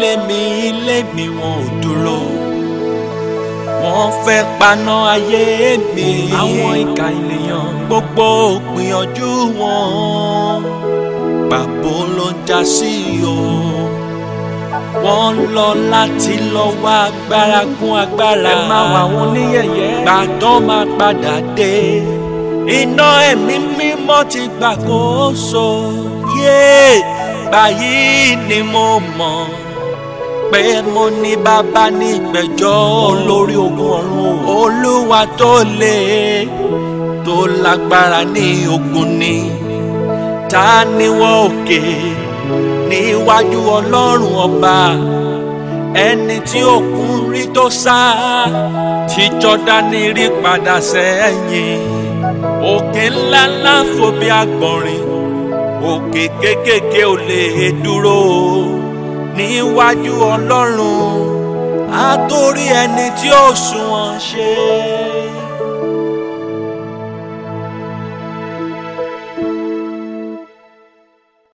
lé mi ilé mi wọn ò dúró wọ́n fẹ́ paná ayé mi àwọn ìka ènìyàn gbogbo gbìyànjú wọn pàbó ló ń já sí o wọ́n lọ láti lọ wá agbára kún agbára ẹ máa wà wọn níyẹ̀yẹ́ gbàtọ́ máa padà dé iná ẹ̀mí mímọ́ ti gbàkóso yé báyìí ni mo mọ̀ pé mo ní bàbá ní ìgbẹ́jọ́ olórí ogun ọ̀run olúwa tó lè tó lágbára ní ogun ni ta ni wọ́n òkè níwájú ọlọ́run ọba ẹni tí òkun rí tó sá tí jọ́dánì rí padà sẹ́yìn òkè ńláńlá fò bí àgbọ̀nrín òkè kékèké ò lè dúró níwájú ọlọ́run àtórí ẹni tí ó sunwọ̀n ṣe.